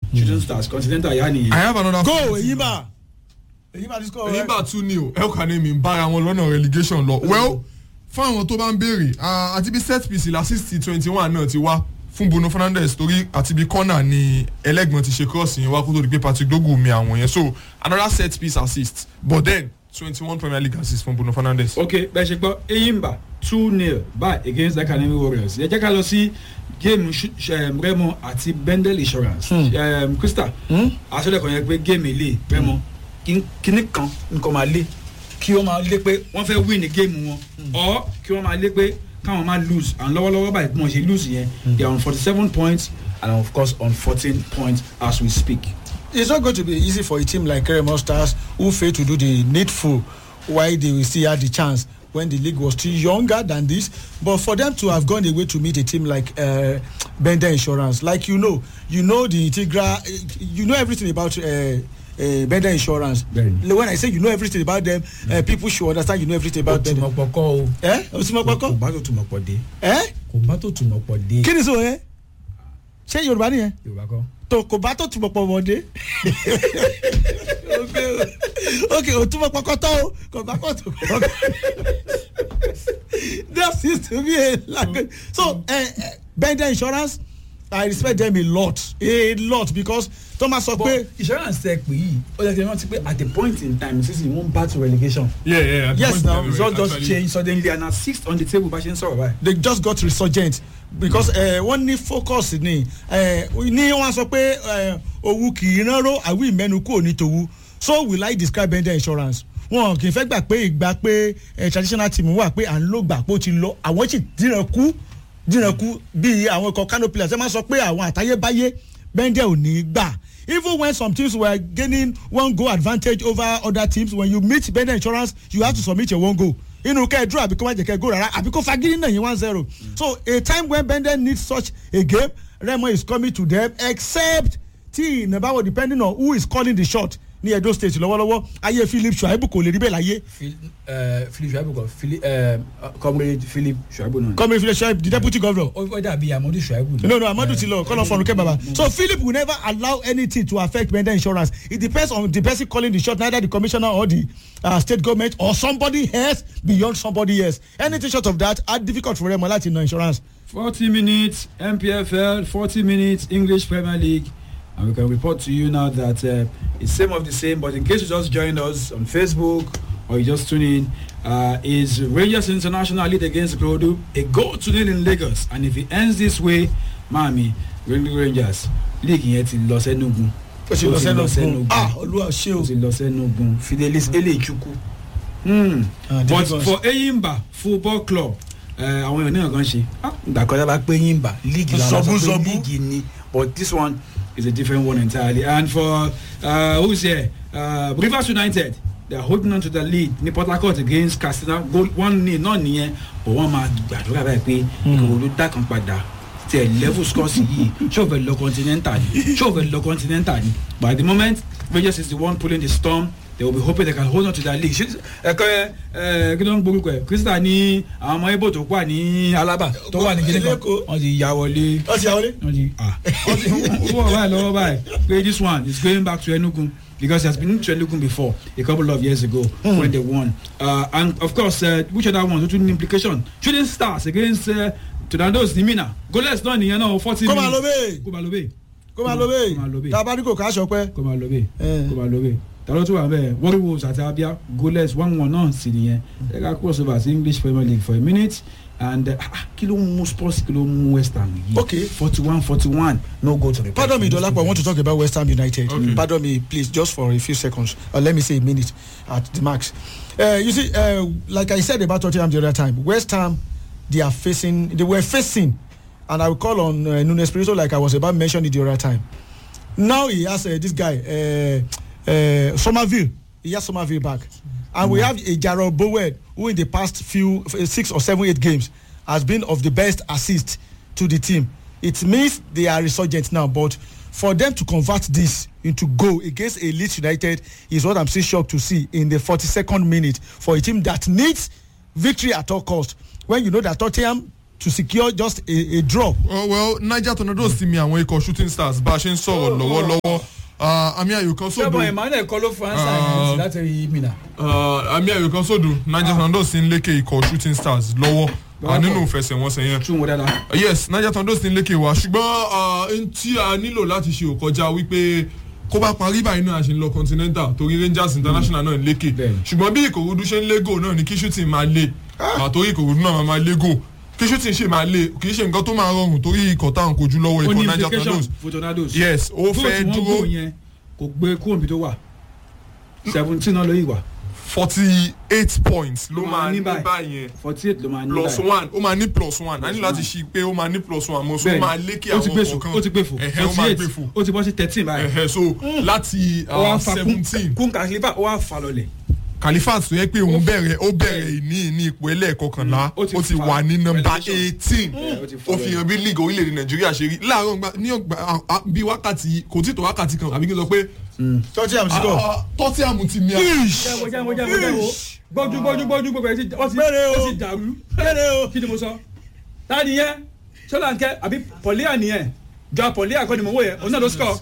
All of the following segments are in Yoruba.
shooting stars continental yá nìyẹn. I have another. go Eyimba Eyimba ti score èyí bá tún ní o el kanemi ń bára wọn lọ́nà relegation lọ well fún àwọn tó bá ń béèrè ah, àti bí set piece la sixty twenty one náà ti wá fún Bruno Fernandes torí àti bí corner ni ẹlẹ́gbọ̀n ti ṣe cross yẹn wá kó tó di pé Patrick Dogu mi àwọn yẹn so another set piece assist but then twenty one Premier League assist fún Bruno Fernandes. ok bẹ́ẹ̀ ṣe gbọ́ eyimba two nil by against academy warriors ẹ jẹ́ ká lọ sí géèmù remo àti bendel insurance um, krista àṣọlẹ̀ kan yẹn pé géèmù ilé remo kíní kan nǹkan máa lé kí wọ́n máa lé pé wọ́n fẹ́ win ní géèmù wọn or kí wọ́n máa lé pé káwọn máa lose and lọ́wọ́lọ́wọ́ báyìí bí wọ́n ṣe lose yẹn they are on forty seven points and of course on fourteen points as we speak. it's not going to be easy for a team like Remo Stars who fail to do the needful while they will still have the chance when the league was still younger than this but for them to have gone away to meet a team like uh, Bender Insurance like you know you know the integral you know everything about uh, uh, Bender Insurance Bẹ́ẹ̀ni. when I say you know everything about them uh, people should understand you know everything about them tùmọ̀ pọ̀ kọ́ o eh o ti mọ kò pọkọ bá tó tùmọ̀ pọ̀ dé eh kò bá tó tùmọ̀ pọ̀ dé kí ni sọ yẹn ṣé Yorùbá nìyẹn yorùbá kọ́. tó kò bá tó túbọ̀ pọ̀ wọ́dé. ok o túbọ̀ pọkọ tó o kò bá kò tó pọ̀. that seems to be a language so uh, uh, bender insurance i respect them a lot a lot because thomas sọ pé but insurance tẹ pé yìí ó yẹ kí ẹ rántí pé at a point in time sísè wọ́n bá to relegation. yeah yeah Yes, now, result just change suddenly and na sixth on the table bá ṣe ń sọ̀rọ̀ báyìí. they just got resurgent because uh, wọ́n ní focus ni uh, ní wọ́n sọ pé uh, owó kì í ránró àwí ìmẹ́nu kúrò ní tòwú so will I describe bender insurance wọn kì í fẹ́ gbà pé ìgbà pé uh, traditional team wà pé à ń lò gbà pé ó ti lọ àwọn sì dìran kú dìran kú bíi àwọn ikọ̀ kano players ẹ máa sọ pé àwọn àtayébáyé bender ò ní gbà even when some teams were gaining one goal advantage over other teams when you meet bender insurance you have to submit your one goal inú kẹ́ ẹ dúró àbí kó má jẹ́ kẹ́ ẹ go rárá àbí kó fagídí náà yín one zero so a time when bender needs such a game remo is coming to them except tí ìnàbáwò depending on who is calling the shot ní edo state lọ́wọ́lọ́wọ́ ayé philip shuaibu kò lè rí bẹ́ẹ̀ láyé philip shuaibu kọ philip eh, comrade philip ṣùgbọ́n náà. coming philip shuaibu the deputy governor ó ó dàbí amadu shuaibu. ni. no no amadu ti lọ kọlọ fọnù kẹ baba so philip will never allow anything to affect bender insurance it depends on the person calling the shot neither the commissioner or the uh, state government or somebody else beyond somebody else anything short of that are difficult for them láti na insurance. forty minutes mpfl forty minutes english premier league and we can report to you now that uh, it's same of the same but in case you just joined us on facebook or you just tune in uh, is rangers international lead against Ikorodu a goal to nil in lagos and if it ends this way maami rangers league yẹn ti lọ sẹ́nugun ó ti lọ sẹ́nu gun ah olúwa ṣé ó o. ti lọ sẹ́nugun fidelis elechukwu hmm. Ah, but difficult. for eyimba football club uh, àwọn èèyàn náà kan ṣe ìgbà kan dábàá pé yín bà líìgì làwọn Zọbú, sọ pé zọbú. líìgì ni. but this one is a different one entirely. And for uh, who's here? Uh, Rivers United. They are holding on to the lead ní Port Harcourt against Katsina goal one nil náà nìyẹn but wọ́n máa gbàdúrà báyìí pé ìkòròdú dá kan padà tẹ level scores yìí ṣé o fẹ́ lọ continental ni ṣé o fẹ́ lọ continental ni but at the moment Rangers is the one pulling the storm they will be hoping they can hold on to that league. Ṣé- ẹ̀kọ́ ẹ ẹ kí ló ń gbórúkọ ẹ̀ Crystal ní àwọn ọmọ Ibo tó wà ní Alaba tó wà ní Guinea kan Lẹ́kọ̀ọ́. wọ́n ti ya wọlé ó ti àwọlé. wọ́n ti wọ́n ti wọ́n báyìí lọ́wọ́ báyìí pé this one is going back to Enugu because he has been to Enugu before a couple of years ago mm. when they won uh, and of course uh, which other one tó tún ní implication shooting stars against uh, Tornadoes ní Mina goalless náà nìyẹn náà forty kó minutes máa lo bẹ́ẹ̀ kó máa lo bẹ́ẹ̀ kó máa lo kó máa lo bẹ́ẹ̀ bẹ́ẹ̀ tá a bá ní kò ká aṣọ pẹ́. kó máa lo bẹ́ẹ̀ Eh. kó máa lo bẹ́ẹ̀ tàló tó wà bẹ́ẹ̀ Warriors àti Abia goalless one one náà sì nìyẹn ẹ ká cross over sí English Premier League for a minute and uh, ah, kí ló ń mú Spurs kí ló ń mú West Ham yìí Okay. forty one forty one no go to the Pardon me, Dolapo. I want to talk about West Ham United. Okay. Pardon me, please, just for a few seconds, or let me say a minute at the max. Uh, you see, uh, like I said about Tottenham the other time, West Ham, they are facing, they were facing, and I will call on uh, Nunes Espirito like I was about mentioning the other time. Now he has uh, this guy, uh, uh, Somerville. He has Somerville back, and we have a Jarrell Bowen who in the past few f- six or seven eight games has been of the best assist to the team. It means they are resurgent now, but for them to convert this into goal against a Leeds United is what I'm still shocked to see in the 42nd minute for a team that needs victory at all cost. When you know that Tottenham to secure just a, a draw. Oh, well niger tornadoes ti mi àwọn ikọ̀ shooting stars bá a ṣe ń sọ̀rọ̀ lọ́wọ́lọ́wọ́ Ah, àmì ayò kan sódò sẹ́bọ̀ emmanuel kọ́ ló fún ansa Ah. yìí láti rí mina. Ah, àmì ayò kan sódò niger tornadoes ti ń lékè ikọ̀ shooting stars lọ́wọ́ ah, nínú ìfẹsẹ̀wọnsẹ̀ yẹn tún wọn dáadáa. yes niger tornadoes ti ń lékè wa ṣùgbọ́n n tí a nílò láti ṣe òkọjá wípé kó bá parí báyìí náà a ṣe ń lọ continental torí rangers international náà ń lékè Bẹ́ẹ̀ni. ṣùgbọ́n bí ìkòròdú ṣe ń lé gò náà ni kí shooting máa lé àtòrí ìkòròdú náà máa máa lé gò kí shooting ṣe máa lé kì í ṣe nǹkan tó máa rọrùn torí ikọ̀ táwọn kojú lọ́wọ́ ó ikọ̀ ní niger implication tornadoes for tornadoes. yes ó fẹ́ Goal tí wọ́n dúró goal yẹn kò gbé kúrò níbi tó wà seventeen náà ló yìí wà forty eight points ló Ló máa máa ní ní báyìí. báyìí forty eight ló máa ní plus báyìí. one ó máa ní plus one a ní láti ṣí pé ó máa ní plus one mo so ó máa lékè ó ti gbé àwọn fò kọ̀ọ̀kan ó ti gbé fò ẹ̀hẹ́ ó máa forty gbé eight fò ó ti bọ́ sí thirteen báyìí. ẹ̀hẹ́ so láti ó wá fa seventeen kún kàlífà ó wá fa lọlẹ̀. Khalifat tó yẹ pé òun bẹ̀rẹ̀ ó bẹ̀rẹ̀ ní ní ipò ẹlẹ́ẹ̀kọkànlá ó ti ó ti fa wà ní nọmba relegation. eighteen ó ti fa ó fi hàn bí league orílẹ̀-èdè Nàìjíríà ṣe rí láàárọ̀ gba- ní ọgbà à- à- bí wákàtí kò tí tó wákàtí kan àbí kí n sọ pé tọ́tí àmì sí kọ́. Tottenham ti mi àwọn. jẹ́wọ́ jẹ́wọ́ jẹ́wọ́ jẹ́wọ́ gbọ́jú gbọ́jú gbọ́jú gbogbo ẹ̀ ti ó ti Bẹ́ẹ̀ni o. ó ti dàrú. Bẹ́ẹ̀ni o. kí ni mo sọ. táàdì yẹn sọláńkẹ́ àbí pọ̀líà nìyẹn jọ pọ̀líà kọ́ ni mo wò yẹn òun náà ló score.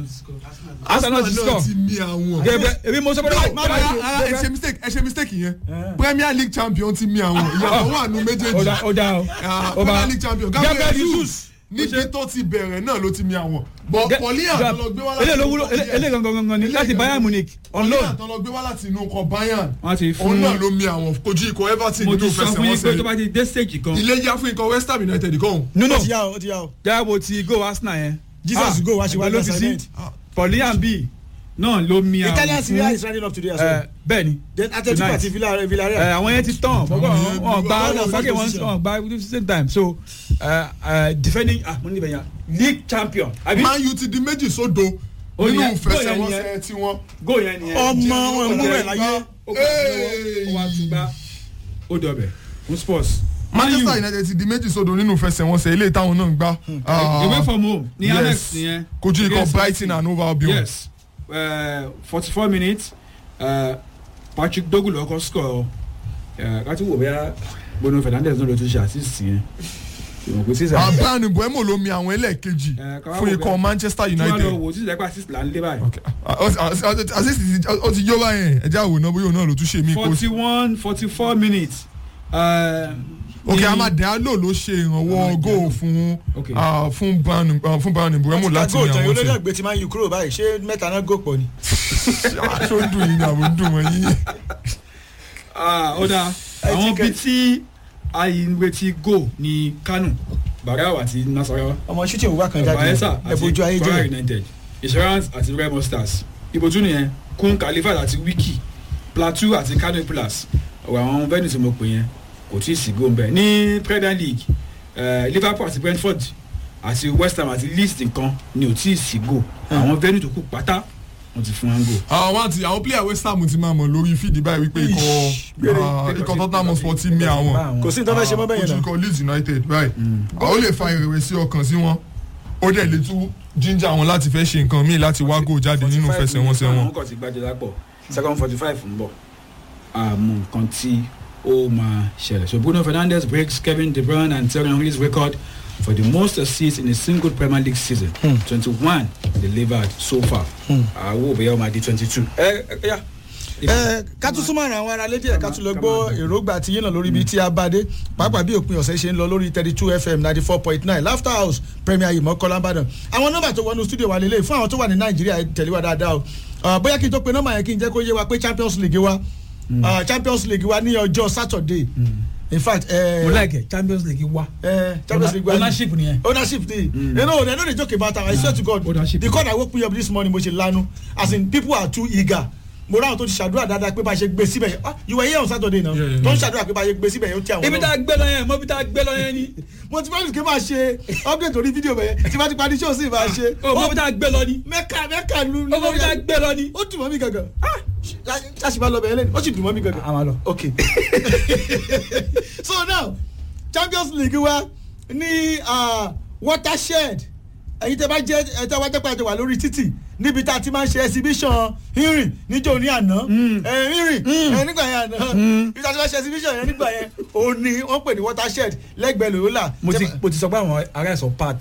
Arsenal ti náà score. ti mi àwọn. gẹ́gẹ́ ebi mo sọ pé No, rárá, rárá, ẹ ṣe mistake ẹ ṣe mistake yẹn Premier League champion ti mi àwọn ìyàtọ̀ wà nù ó méjèèjì dá ó dá o. Ah, ó bá- Premier League champion Gabriel Gabriel Jesus. Jesus níbi tó ti bẹ̀rẹ̀ náà ló ti mi àwọn bọ̀ Ge- Pọ̀líà tó lọ gbé wá láti eléyìí ló wúlò eléyìí gangan gangan ni láti Bayern Munich on Pọ̀líà loan. tó lọ gbé wá láti inú ọkọ̀ Bayern wọ́n ti òun náà fún ló mi àwọn kojú ikọ̀ Everton mo nínú ti sọ fún yín pé tó bá ìfẹsẹ̀wọnsẹ̀ ti dé stage kan. ilé yá fún ikọ̀ West Ham United kan nínú ó ti yá o ó ti yá o. jáwọ́ ti go Arsenal yẹn. Jesus go wá ṣe wá ló ní fi sí assignment. pọ̀líà bíi náà ló mi àwọn Italian Serie A fún is running up today as ẹ, well. bẹ́ẹ̀ ni then Atletico tonight. àti Villarreal. Villarreal. ẹ, àwọn yẹn ti tán fọwọ́ yẹn wọn bí gba wọ́n wọn wà gbàgé first wọn position. wọn gba at the same time so ẹ, ẹ, defending ah mo ní ibẹ̀ yẹn league champion àbí Man U ti di méjì sódo Ó nínú yẹ- ìfẹsẹ̀wọnsẹ̀ tiwọn. goal yẹn nìyẹn. ọmọ wọn mú rẹ̀ láyé. ó kà sí lọ́wọ́ ó wá tún gbá ó dọ̀bẹ̀ fún sports. Manchester United ti di méjì sódo nínú ìfẹsẹ̀wọnsẹ̀ ilé táwọn náà ń gbá. Ah, away from home ní yes. annex nìyẹn. kojú ikọ̀ Against Brighton and Hove Albion. yes forty four minutes uh, Patrick Dogu lọkọ score káti wò bẹ́ẹ̀ Bruno Fernandes náà ló tún ṣe assist yẹn ìwọ̀n pé sísè. Abraham Mbeumo ló mi àwọn ẹlẹ́ẹ̀kejì Eh, ká wá fún wò ikọ̀ bẹ́ẹ̀. Manchester tí wọ́n lọ United. wò sísè lẹ́pà assist là ń lé báyìí. Okay. Ah, ah, ah, ah, assist ti- ó ti yó báyẹn ẹjẹ́ àwòrán bóyá òun náà ló tún ṣe mí kó forty one forty four minutes. Uh, ok ní- Amadialo ló ṣe ìrànwọ́ góò fún Okay. ah, fún Brian ah, fún Brian Mbeumo láti go ní jẹun àwọn olórí tẹ̀. àgbẹ̀ tí máa ń yù kúrò báyìí ṣé mẹ́ta náà gò pọ̀ ni. aṣọ ń dùn yín ni àwọn ń dùn wọ́n yín. Ah, ó dáa àwọn bíi tí àyìnwétí go ní Kano Barau àti Nasarawa ọmọ shooting òwúwà kan jáde Bayelsa ẹ̀bùjú ayé àti Kwara jẹ́ United Insurance àti Remo Stars ìbòjú nìyẹn Kun Khalifat àti Wiki Plateau àti Kano Pillars ọ̀rọ̀ àwọn venue tí mo pè yẹn kò tí ì sí góńbẹ ní Premier League eh, Liverpool àti Brentford àti West Ham àti Leeds nìkan ni ò tí ì sí go àwọn venue tó kù pátá wọ́n ti fún wọn go. àwọn àti àwọn player West Ham ti máa mọ̀ lórí fídì báyìí wípé ikọ̀ ah, ikọ̀ Tottenham Hotspur ti mi àwọn. kò sí ní tó fẹ́ ṣe mọ́ bẹ́yẹn ojú náà. ikọ̀ Leeds United right ó lè fa ìrẹ̀wẹ̀sì ọkàn sí wọn ó dẹ̀ lè tún ginger wọn láti fẹ́ ṣe nǹkan míì láti wá gò jáde nínú fẹsẹ̀wọnsẹ̀ wọn. àwọn kan ti gbàjọ lápọ̀ second forty five ń bọ̀ àmọ́ nǹkan tí ó máa ṣẹlẹ̀ so Bruno Fernandes breaks Kevin De Bruyne and Thierry Henry's record for the most assists in a single Premier League season twenty-one delivered so far àwọn òbí ọmọ adi twenty-two. ẹ ẹ yá. ẹ ká tún súnmọ́ àwọn ará lédè ẹ̀ ká tún lọ gbọ́ èròǹgbà tí yín náà lórí ibi tí a bá dé pàápàá bí òpin ọ̀sẹ̀ ṣe ń lọ lórí thirty two fm ninety four point nine laughter house premier yìí mọ́kànlá ìbàdàn àwọn nọ́mbà tó wọnú studio wa lélẹ̀ fún àwọn tó wà ní nàìjíríà ẹ tẹ̀lé wa dáadáa o Ah, bóyá kí n tó pe nọ́mbà yẹn kí n jẹ́ kó yé wa pé champions league wa ah, champions league wa ní ọjọ́ saturday in fact mo like champions league wa eh, champions league wa ní- ownership nìyẹn. ownership dey mm. you know i no dey joke about am i swear to god Ownership. the call i woke me up this morning mo ṣe lanu as in people are too eager mo ráhùn tó ti ṣàdúrà dáadáa pé bá a ṣe gbé síbẹ̀ yẹn ah you were here on saturday now Yeah, yeah, tó ń yeah. ṣàdúrà pé bá a ṣe gbé síbẹ̀ yẹn ó ti àwọn ibi tá a gbé lọ yẹn mọ ibi tá a gbé lọ yẹn ni. mo ti fẹ́ẹ́ kí n máa ṣe update orí fídíò bẹ̀yẹn tí bá ti parí show sí máa ṣe o mọ ibi tá a gbé lọ ni. mẹ́ka mẹ́ka lu o mọ ibi tá a gbé lọ ni. ó dùn mọ́ mi gangan ah ṣáṣì máa lọ bẹ̀yẹn lẹ́nu ó sì dùn mọ́ mi gangan a máa lọ. okay so now champions league wa ní uh, watershed ẹ̀yin tẹ́ bá jẹ́ ẹ tẹ́ wá jẹ́ pé a ti wà lórí títì níbi tá a ti máa ń ṣe exhibition irin níjó ní àná ẹ irin ẹ nígbà yẹn àná níbi tá a ti máa ń ṣe exhibition yẹn nígbà yẹn òun ni wọ́n pè ní watershed lẹ́gbẹ̀ẹ́ lòólà mo ti mo ti sọ pé àwọn ará ẹ̀sọ́ part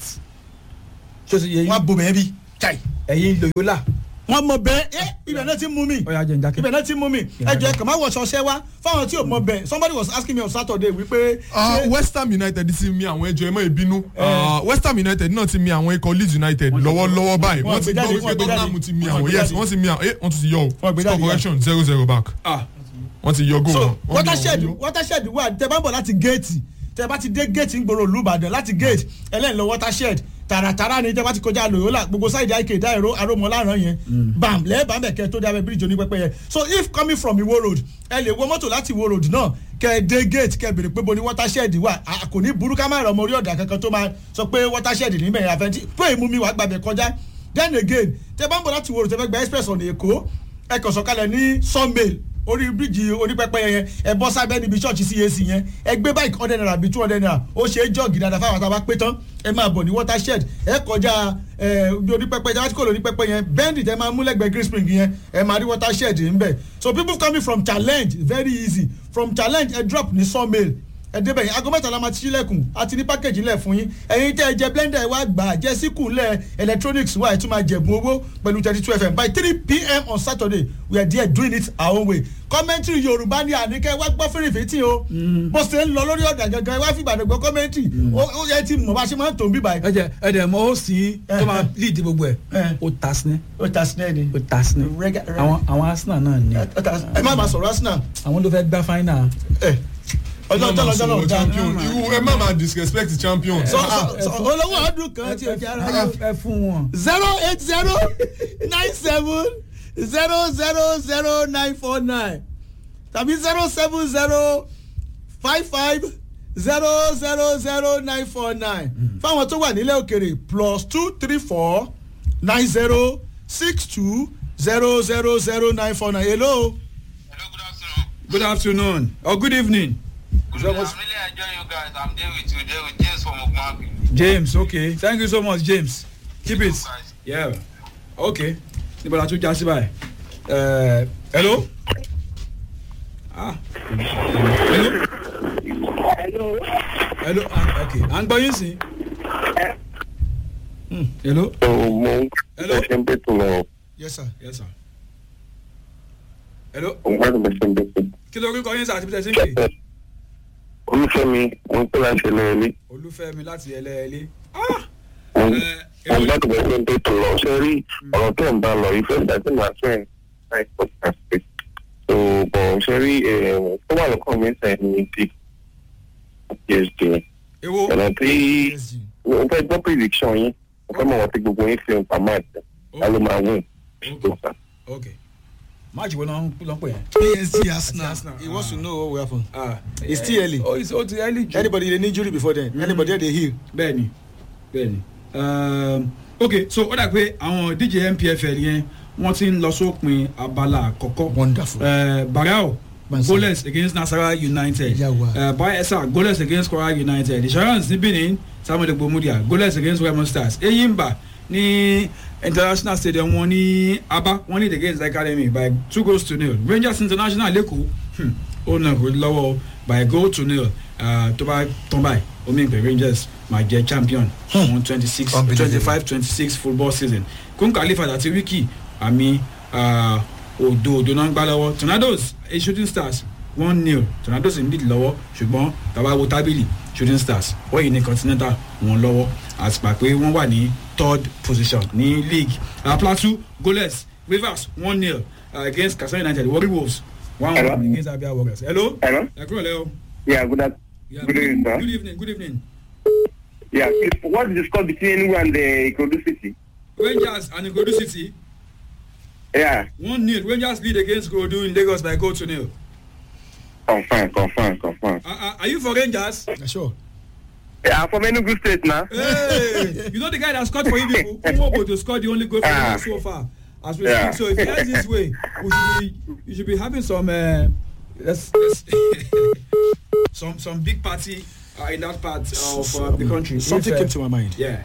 ṣé o ti yẹ wọ́n á bomẹ̀ bí chai ẹ̀yin loyola wọ́n mọ bẹ́ẹ̀ ẹ ibẹ̀ náà ti mú mi ọ̀ya jẹ́ njákẹ́ ibẹ̀ náà ti mú mi ẹ jọ ẹ kàn má wọ ṣọṣẹ́ wá fáwọn tí ò mọ bẹ́ẹ̀ somebody was asking me on saturday wípé Ah, ṣé- west ham united ti mi àwọn ẹjọ ẹ mọ ìbínú Ah, west ham united náà ti mi àwọn ikọ̀ leeds united lọ́wọ́lọ́wọ́ báyìí wọ́n wọ́n ti gbé jáde, gbọ́ wọ́n wípé gbé jáde. tottenham ti mi Wọ́n àwọn gbé yes jáde. wọ́n ti mi àwọn eh wọ́n tún ti yọ o Wọ́n gbé score jáde, correction zero zero back ah wọ́n ti yọ goal so wọn. Wọ́n watershed yọ- wọ́n yọ. watershed wà tẹ bá ń bọ̀ láti géètì tẹ bá ti dé géètì ń gbòòrò olùbàdàn láti géètì ẹlẹ́yìn lọ watershed tààràtàrà ni tẹ bá ti kọjá lòyólà gbogbo sáìdì àìkè dáìró arómọláràn yẹn bam lẹ́ẹ̀bà mẹ́kẹ́ tó dábẹ́ bíríjì onípẹ́pẹ́ yẹn so if coming from iwo road ẹ lè wọ mọ́tò láti iwo road náà kẹ ẹ dé gate kẹ ẹ bèrè pé bo ni watershed wà a kò ní burú ká má rọ ọmọ orí ọ̀dà kankan tó máa sọ pé watershed níbẹ̀ yẹn àfẹ́ntì pé ìmú mi wà gbàgbẹ́ kọjá then again tẹ bá ń bọ̀ láti iwo road tẹ fẹ́ gba express ọ̀nà èkó ẹ kàn sọ̀kalẹ̀ ní sawmill orí bíríjì onípẹ́pẹ́ yẹn ẹ bọ́ sábẹ́ níbi ṣọ́ọ̀ṣì cac yẹn ẹ gbé báyìí hundred naira bíi two hundred naira ó ṣe é jọ́ọ̀gì dáadáa fáwọn àtàwọn pé tán ẹ máa bọ̀ ní watershed ẹ kọjá ẹ bí onípẹ́pẹ́ yẹn láti kó lórí pẹ́pẹ́ yẹn bẹ́ndì tẹ máa mú lẹ́gbẹ̀ẹ́ green spring yẹn ẹ máa rí watershed ń bẹ̀ so people coming from challenge very easy from challenge ẹ drop ní sawmill ẹ débẹ̀ yẹn aago mẹ́ta la máa ti sílẹ̀kùn àti ní pákéjì lẹ̀ fún yín ẹ̀yin tẹ́ ẹ jẹ blender ẹ wá gbà á jẹ́ síkù lẹ̀ electronics wà ẹ̀ tún máa jẹ̀bùn owó pẹ̀lú thirty two fm by three pm on saturday we are there doing it our own way commentary yorùbá ni àníkẹ́ wá gbọ́ fèrèfètì o bó ṣe ń lọ lórí ọ̀dà gangan ẹ wá fi ìbàdàn gbọ́ commentary ó yẹ ti mọ̀ bá ṣe máa ń tó ń bí báyìí. ẹ jẹ ẹ dẹ mọ ó sì tó máa lead gbogbo ẹ Eh. ó ta sinẹ ó ta sinẹ́ ni ó ta sinẹ Rega- rega- àwọn àwọn arsenal náà ni ẹ má máa sọ̀rọ̀ arsenal àwọn ló fẹ́ gbá final ẹ ọjọ́ Ẹ má ọjọ́ máa lọ́jọ́ sọ̀rọ̀ lọ́jọ́ champion. Irú- ẹ má máa disrespect the champion. sọ Ah, sọ sọ olówó ọdún kan tí o jẹ́ ara yóò. ẹ fún wọn. zero eight zero nine seven zero zero zero nine four nine tàbí zero seven zero five five zero zero zero nine four nine fáwọn tó wà nílẹ̀ òkèrè plus two three four nine zero six two zero zero zero nine four nine hello. Hello, good afternoon. good afternoon or good evening. Good I'm really enjoying you guys. I'm there with you, there with James from Ogmabi. james okay thank you so much james keep it guys. yeah okay níbo la tún já sí báyìí Eh, hello ah hello Hello. hello ah okay à ń gbọ́ yín sí. Hmm, hello mo Hello? ṣe ń bẹ̀tù lọ yes sir. yes sir hello òun gbọ́dọ̀ bẹ̀ ṣe ń bẹ̀tù. kí ló orúkọ yín sá àti bíi tẹ̀sí ń pè olúfẹ́mi wọn tó láti lọ ilé olúfẹ́mi láti ẹlẹ́ẹ̀lé ah òun Eh, òun gbọ́dọ̀ bẹ̀ ṣe ń bẹ̀tù lọ ṣe rí ọ̀rọ̀ tó ń bá lọ ìfẹ́ ìdájọ́ máa fẹ́ láì pọ̀ pàṣẹ. so bọ̀ ṣe rí tó wà lọ́kàn mi sẹ́yìn ní ti psd èwo ọ̀nà tí mo fẹ́ gbọ́ prediction yín mo fẹ́ mọ̀ wọ́n tí gbogbo yín fi ń pa máa jẹ́ ká ló máa win. okay okay máàcì wo náà ń lọ pè yẹn. psg arsenal Arsenal, he wants to ah. know what will happen. ah It's still early. oh it's oh it's early jù. anybody dey need injury before then anybody dey heal. bẹ́ẹ̀ni bẹ́ẹ̀ni um, ok so ó dà pé àwọn dj mpfl yẹn wọ́n ti ń lọ sópin abala àkọ́kọ́ Wonderful. uh, barao Mansa. goalless against nasarawa united Yawa. uh, bayelsa goalless against kwara united insurance ní benin samuel egbomudia goalless against remo stars eyimba ní international stadium wọn ní aba wọn ní against academy by two goals to nil rangers international lẹ́kọ̀ọ́ hmm, ó nà kó lọ́wọ́ by a goal to nil uh, tó bá tán báyìí omi ìpè rangers máa jẹ champion fún twenty six Unbelievable. twenty five twenty six football season kún khalifa àti wiki àmì uh, òdo òdo náà ń gbá lọ́wọ́ tornadoes a shooting stars one nil tornadoes ń lead lọ́wọ́ ṣùgbọ́n tàbá wo tábìlì shooting stars wọ́n yìí ní continental wọn lọ́wọ́ àtìpà pé wọ́n wà ní third position ní league uh, plateau goalless rivers one nil uh, against kasana united warri wolves one Hello? one against abia warriors hello. Hello? ẹ kúrò lẹ́wọ̀. Yeah, good, af- Yeah, good evening, sir. good evening good evening. Yeah, what is the score between Enugu and the Ikodu City? rangers and igodu city Yeah, one nil rangers lead against godu in lagos by goal to nil. confirm, confirm, confirm. Uh, uh, are you for rangers. Yeah, sure. Yeah, I'm from Enugu State now. hey you know the guy that scored for you people nwobo to score the only goal for Ah. you so far as we Yeah. speak so if he ends this way we should be you should be having some uh, let's, let's some some big party uh, in that part of uh, the country something If, uh, came to my mind. yeah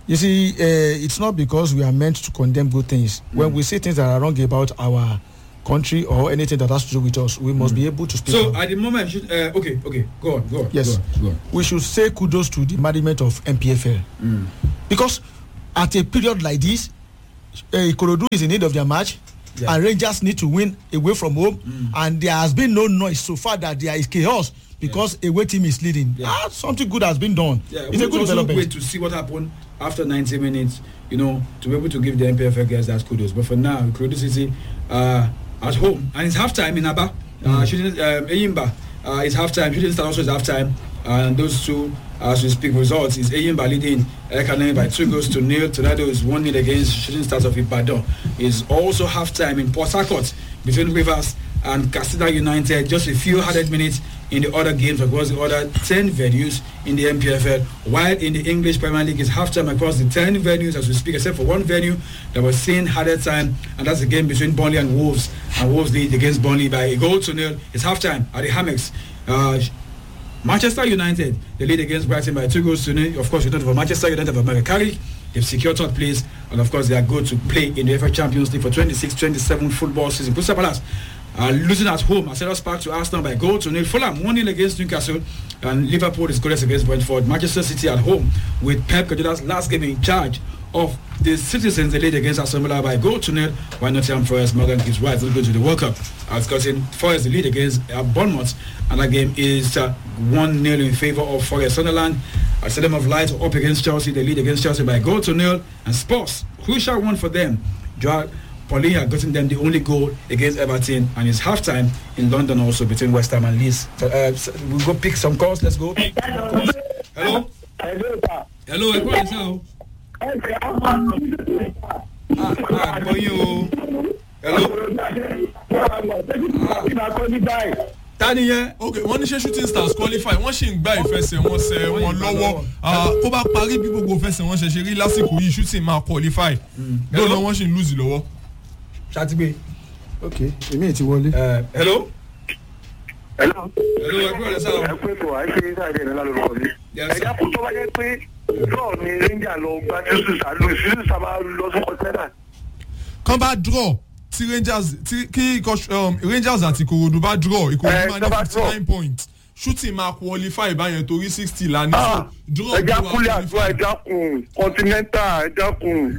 You see, uh, it's not because we are meant to condemn good things. When we see things that are wrong about our country or anything that has to do with us, we must be able to speak. So out. at the moment, should, uh, okay, okay, go on, go on. Yes. go on, go on. we should say kudos to the management of MPFL. Because at a period like this, uh, Ikorodu is in need of their match. Yeah. And Rangers need to win away from home, and there has been no noise so far that there is chaos because away team is leading. Yeah. Ah, something good has been done. Yeah, it's a good also development. wait to see what happened after 90 minutes, you know, to be able to give the MPFL guys that kudos. But for now, Kudos City uh, at home, and it's halftime in Aba. Uh, shooting, um, Eyimba, uh, it's halftime. Shooting Star also is halftime. And those two, as we speak, results is Eyimba leading Ekanemi by two goals to nil. Tornado is one nil against Shooting Stars of Ibadan. Is also halftime in Port Harcourt between Rivers and Casita United. Just a few hundred minutes in the other games across the other 10 venues in the MPFL. While in the English Premier League is halftime across the 10 venues as we speak, except for one venue that was seen harder time, and that's the game between Burnley and Wolves. And Wolves lead against Burnley by a goal to nil. It's halftime at the Hammocks. Uh, Manchester United, they lead against Brighton by two goals to nil. Of course, you don't have Manchester United have America Carrick. They've secured third place, and of course, they are good to play in the UEFA Champions League for 26-27 football season. Crystal Palace are losing at home at Selhurst Park to Arsenal by goal to nil. Fulham one nil against Newcastle, and Liverpool is goalless against Brentford. Manchester City at home with Pep Guardiola's last game in charge of the citizens they lead against Aston Villa by goal to nil while Nottingham Forest Morgan gives right to go to the World Cup as Cotton Forest the lead against uh, Bournemouth and that game is uh, 1-0 in favour of Forest Sunderland at Stadium of Light up against Chelsea they lead against Chelsea by goal to nil and Spurs crucial one for them Joao Pauline had gotten them the only goal against Everton and it's half time in London also between West Ham and Leeds so, uh, so we'll go pick some calls let's go hello hello ẹ kúrò ní sáà o. Ah, ah, gbọ́ yín o. Hello. Ta ni yẹn? ok wọ́n ní ṣé shooting stars qualify wọ́n sì ń gba ìfẹsẹ̀wọnsẹ̀ wọn lọ́wọ́ Ah, kó bá parí bí gbogbo ìfẹsẹ̀wọnsẹ̀ ṣe rí lásìkò yìí shooting máa qualify lọ́nà wọ́n sì ń lose lọ́wọ́. Ṣàtìgbé. ok èmi ti wọlé. Hello. Hello. Hello, ẹ kúrò ní sáà o. ẹ pé tó àìsí sáàdì ẹ̀ lálórúkọ mi. Yes, ẹ sir. dákun tó bá jẹ́ pé draw ni ranger lọ gba jésù sàlù ìṣúṣù sábà lọ sí kọ́ńtẹ́nà. kán bá draw tí rangers tí kí ikọ̀, um, rangers àti ìkòròdú bá draw ìkòròdú Eh, máa tó ní bá fifty draw. nine points shooting máa qualify báyẹn torí sixty la ní so Ah, draw ẹ bí wàá dákúlẹ̀ àdúrà ẹ qualify. dákun continental ẹ dákun.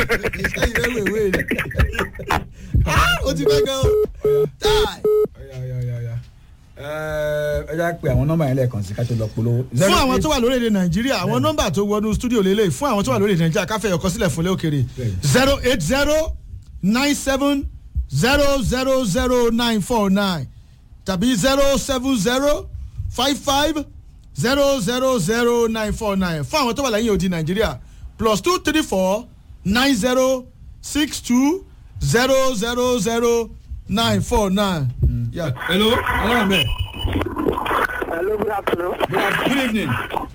o ti fẹ́ gan o. Tai. Ọ̀ya, ọ̀ya, ọ̀ya, ọ̀ya. Ẹ ẹ já pé àwọn nọ́mbà yẹn lẹ́ẹ̀kan sí ká tó lọ polówó. fún àwọn tó wà lórílẹ̀ nàìjíríà àwọn nọ́mbà tó wọnú stúdíò lélẹ̀ fún àwọn tó wà lórílẹ̀ nàìjíríà káfẹ́ ọkọ sílẹ̀ fúnlẹ̀ òkèrè zero eight zero nine seven zero zero zero nine four nine tàbí zero seven zero five five zero zero zero nine four nine fún àwọn tó wà lẹ́yìn odi nàìjíríà plus two three four nine zero six two zero zero zero nine four nine. Yeah. Hello, hello, Ahmed. hello good afternoon. Good af- Good evening.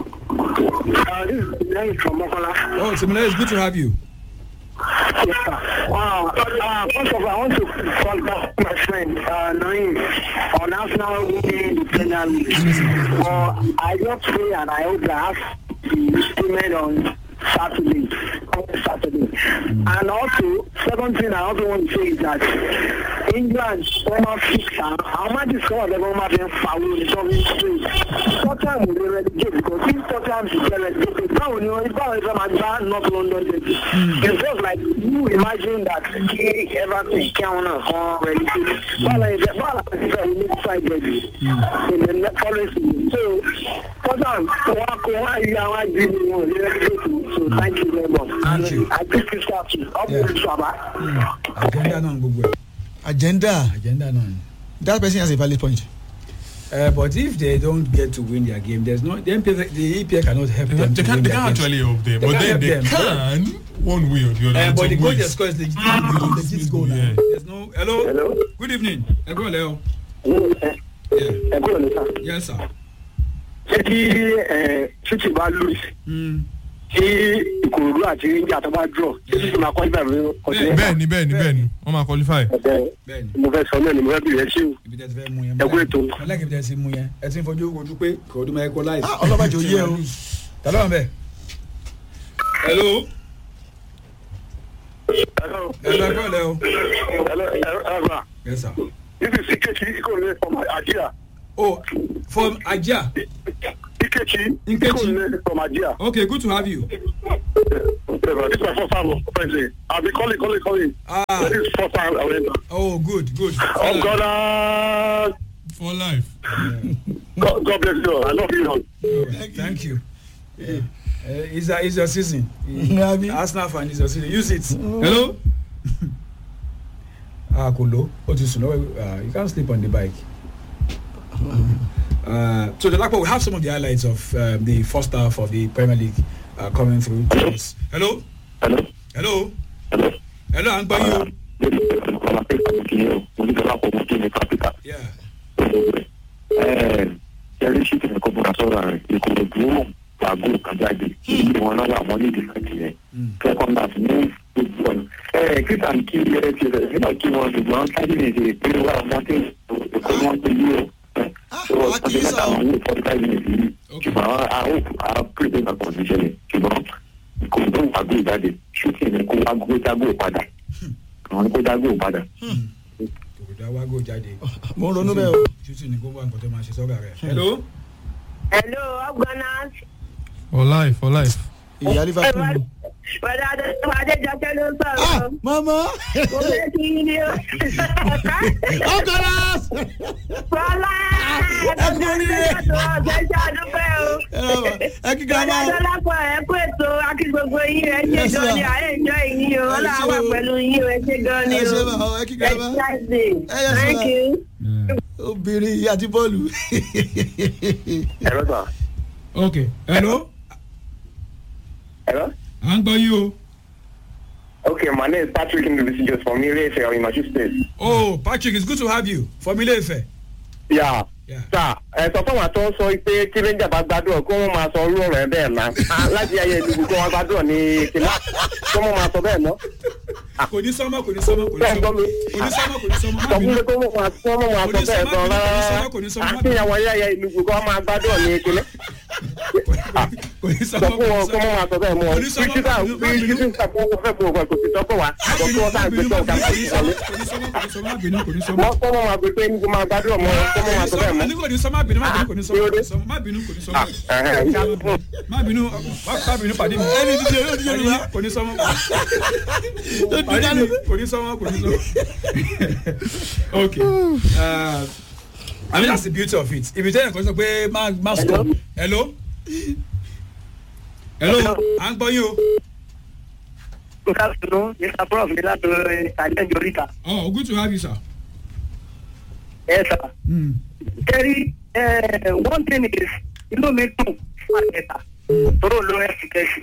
Uh, this is Lẹ́yìn from Mọ́kànlá. Oh, Simile, it's good to have you. Yes, sir. Uh, uh, first of all, I want to call back my friend uh, Naeem on Arsenal winning the Premier League. Uh, I just pray and I hope that the statement on Saturday, on Saturday. And also, second thing I also want to say is that England former fixer, how much is some of them former being foul in some street. Tottenham will be relegate because if Tottenham is relegated, báwo ni wọ́n báwo ni wọ́n máa gbá North London derby. It's just like you imagine that kí Everton kí àwọn náà kan relegate. Báwo ni báwo ni wọ́n fẹ́ ní five derby in the next following season. So Tottenham wọ́n kó wọ́n yí àwọn àjẹmí wọn ní relegate. So thank you very much. Thank you. And I think this happen. Up Yeah. to the Shabba. Agenda náà gbogbo ẹ̀. agenda Agenda náà ni. that person has a valid point. Uh, but if they don't get to win their game, there's no the MPF, the EPL cannot help They them. can, to they can, win they their can games. actually help them, They but can then help they them. can one way or the other. Uh, in but the some goal they ways. score is legit, legit, legit goal now. Yeah. There's no. Hello. Hello. Good evening. Ẹ kúrò lẹ́ o. ẹ Yeah. kúrò ní sá. Yes sir. ṣé kí ṣíṣì bá lùs Mm. kí ìkòròdú àti ríńjà tó bá dúró kí ṣíṣì máa kọ́ ibà mi ọ̀sẹ̀ bẹ́ẹ̀ ni bẹ́ẹ̀ ni bẹ́ẹ̀ ni wọ́n máa qualify. ẹ̀bẹ̀ Bẹ́ẹ̀ni. mo fẹ́ sọ náà ni mo fẹ́ bìrẹ̀ sí o. Ibi tẹ́ ti fẹ́ mú yẹn. Ẹ kú ètò. Ọlá kìí tẹ́ ti mú yẹn. Ẹ ti ń fojú ojú pé kò ọdún máa equalize. Ah, ọlọ́bàjọ́ yẹ o. Ta ló wà bẹ́ẹ̀? hello Hello. hello ẹ kọ́ lẹ́ o. Hello. Hello. yes sir. This is Ikechi Ikole from Ajia. oh from ajah Ikechi Nkechi. Ikole from Ajia. okay good to have you. Whatever. This is my first time friendly. I've been calling, calling, calling. Ah. This is first time I went. oh good good. Oh God, uh, for life. God, God bless you. I love you. all. thank you. Yeah. Uh, it's, a, it's your season. Abi. arsenal fan is your season use it. hello. ah kò ló o ti sùn lọ́wọ́ you can't sleep on the bike. Uh, so the Lakpo, we have some of the highlights of um, the first half of the Premier League uh, coming through. to us. Hello, Hello. hello, Hello. hello, I'm by you. This is Kola Peka Mukini. Onígbàlá kò Mukini Capital. Yeah. Ẹ̀rí sí ti ẹ̀kọ́ bọ̀dá sọ̀rọ̀ rẹ̀. Ìkòròdú pàgó kàjáde. Ìwọ̀n náà wà wọ́n ní ìdíkàtì rẹ̀. Kẹ́kọ̀ọ́ náà ti ní gbogbo ọ̀nà. Ẹ kíkà ní kí ẹ ti rẹ̀ nígbà kí wọ́n ṣùgbọ́n kájí lè ṣe pé wà wọ́n ti èkó wọn ti yí o. Ṣé wọ́n ti mẹ́ta àwọn owó forty five minutes yìí? Ṣùgbọ́n a ó a pèsè ìgbàgbọ́ níṣẹ́lẹ̀. Ṣùgbọ́n ìkòròdú pàgó ìjáde. Ṣùtì ní kó wá gbé jágó padà. Àwọn ní kó jágó padà. Kòkòdà wá gò jáde. mo ń ronú bẹ́ẹ̀ o. Ṣùtì ní kó wá nǹkan tó máa ṣe sọ́gà rẹ̀. Hello. Hello, Afghanas. for life for life. ìyá liverpool. Bọ̀dá Adéjọkẹ́ ló ń ah sọ̀rọ̀. mama. Mo fẹ́ kí yín ní o. ọkọlá. Bọ́lá ẹ kú oríire. ọ̀sẹ̀ ṣe àdúpẹ́ o. ẹ kí Bọ̀dá grandma. Dọ́lápọ̀ ẹ kú ètò akí gbogbo yín ẹ ṣe Yes, gan ni ma'am. àárẹ̀ ìjọ yìí o. Ẹ Ọlá ṣé wà o. pẹ̀lú yín o ẹ ṣe gan ni ẹ o. ṣe ma ọ ẹ kí grandma. Exercise day. Eh, yes, Thank ma'am. you. obìnrin yìí àti bọ́ọ̀lù. Ẹ̀rọ sà. Okay. Hello. Ẹ̀rọ. À ń gbọ́ yín o. Okay, my name is Patrick Ndubisi just from Ile-Ife in Mashu State. Oh, Patrick, it's good to have you. From Ile-Ife. Yeah. Yeah. Sà ẹ sọ fún wa tó ń sọ pé kí Ranger bá gbádùn kó wọ́n máa sọ orú ọ̀rọ̀ ẹ bẹ́ẹ̀ náà. Ah, Láti ayé ìdìbò kó wọ́n gbádùn ní kílá. Kó wọ́n máa sọ bẹ́ẹ̀ náà. Kò ní sọ́mọ́, kò ní sọ́mọ́, kò ní Bẹ́ẹ̀ gbọ́ sọ́mọ́. mi. Kò ní sọ́mọ́, kò ní sọ́mọ́. Má Sọ fún bínú. mi kó wọ́n máa kó wọ́n máa sọ bẹ́ẹ̀ gan rárá. Kò ní sọ́mọ́, Àti ìyàwó ayé ìdìbò kó wọ́n máa gbádùn ní kílá. Kò ní Sọ sọ́mọ́, fún wọn kó wọ́n máa sọ bẹ́ẹ̀ mọ́. Kò ní sọ́mọ́, Bí títà má bínú, má bí bínú. títà kó wọ́n fẹ́ fún òkú ẹ̀ kò sì sọ fún wa. Má Sọ fún bínú, wọn má káà gbé bínú, tó má ọ̀gá bínú, pàṣẹ wọlé. kò ní sọ́mọ́, kò ní sọ́mọ́, má bínú, kò ní sọ́mọ́. Wọ́n kọ́ wọn máa gbé pé ní kó máa gbádùn ọmọ kó wọ́n máa sọ bẹ́ẹ̀ mọ́. Àní kò ní sọ́mọ́, má bínú, má bínú, kò ní sọ́mọ́, kò ní sọ́mọ́, má bínú, kò ní sọ́mọ́. ẹ̀hẹ̀. Má bínú, má bínú pàdé mi. ẹni tí yóò di yorùbá. Kò ní sọ́mọ́. tó di Pàdé mi, dánú. kò ní sọ́mọ́, kò ní sọ́mọ́. Okay. Uh, I mean that's the beauty of it. If you tell your sọ pé má má stop. Hello. Hello. À ń gbọ́ yín o. Good afternoon, Mr. Prof. ní láti ìtàlẹ́ Jorita. Oh, good to have you, sir. Ẹ sà. Mm. Kẹ́rí one thing is inú mi dùn fún àtẹ̀tà tóró ló ẹ̀fìkẹ́sì.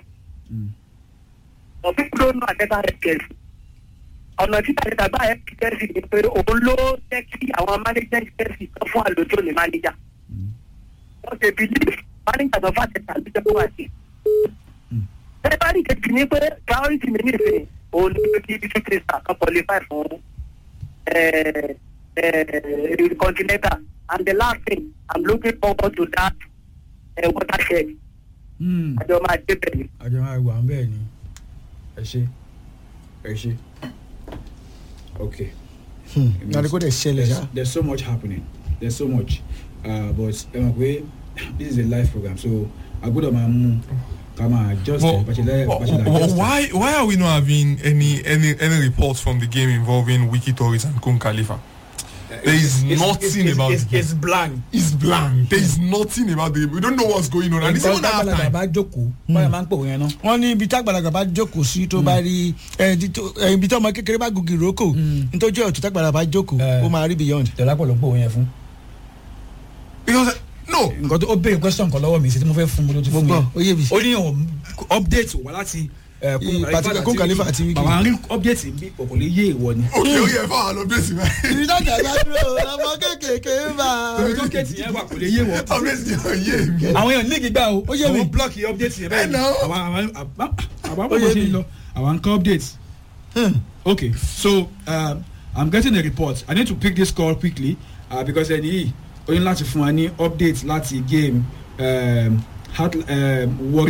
Ọ̀bí ló nù àtẹ̀tà ẹ̀fìkẹ́sì. Ọ̀nà tí àtẹ̀tà bá ẹ̀fìkẹ́sì ni pé òun ló jẹ́ kí àwọn management kẹ́sì tó fún àlòjò ní manager. Wọ́n ṣe believe manager tó fún àtẹ̀tà ló jẹ́ kó wà sí. Bẹ́ẹ̀ bá ní kejì ní pé priority mi ní ìsìn òun ni pé kí bísí krista kan qualify fún eh, eh, continental and the last thing i'm looking forward to that uh, watershed Mm. àjọ máa dé bẹ̀rẹ̀. àjọ máa wà ń bẹ́ẹ̀ ni ẹ ṣe ẹ ṣe okay. nàdí kò dẹ̀ ṣẹlẹ̀ there's, ṣá. there's so much happening there's so much uh, but ẹ mọ̀ pé this is a live program so agbọ́dọ̀ máa mú ká máa just Well, bàṣẹlẹ well, bàṣẹlẹ well, adjust. why why are we not having any any any reports from the game involving Wiki Torres and Kun Khalifa? There is nothing it's, about it's, the game. it's blank. It's blank. There is nothing about the game. We don't know what's going on. And it's even half tágbàlagbà time. bá jókòó báyọ̀ máa ń pò yẹn náà. wọ́n ní ibi tágbàlagbà bá jókòó sí tó bá rí ẹ, ibi tó- ẹ, ibi tí ọmọ kékeré bá gògì rókò nítorí ọ̀tún tágbàlagbà bá jókòó Eh. ó máa rí beyond. tẹ̀lápọ̀ ló pò yẹn fún. Because no, nǹkan tó ó béèrè question kan lọ́wọ́ mi sí tí mo fẹ́ fún mo ló ti mo fún gbọ́ yẹn. ó yé mi. ó ní òun update wà láti eh, Kun- Pati- Kun Khalifa àti Wiki. àwọn arí update bí kò lè yé ìwọ ni. okay, oh yeah, fine, I'll update you, man. ibi tágbàlagbà bá dúró ọmọ kékeré ń bá. torí tó kéètì yẹn wà kò lè yé wọ. I'll update you, yeah. àwọn èèyàn nígi gbà o Ó yé mi. àwọn block yẹn update yẹn bẹ́ẹ̀ ni I know. àwọn àwọn àbá- àbá Ó bọ̀ yé ṣe mi. ń lọ àwọn nǹkan update. okay so um, i'm getting a report i need to pick this call quickly uh, because ẹni yìí ó ní láti fún wa ní update láti game um, Heart, um, Warri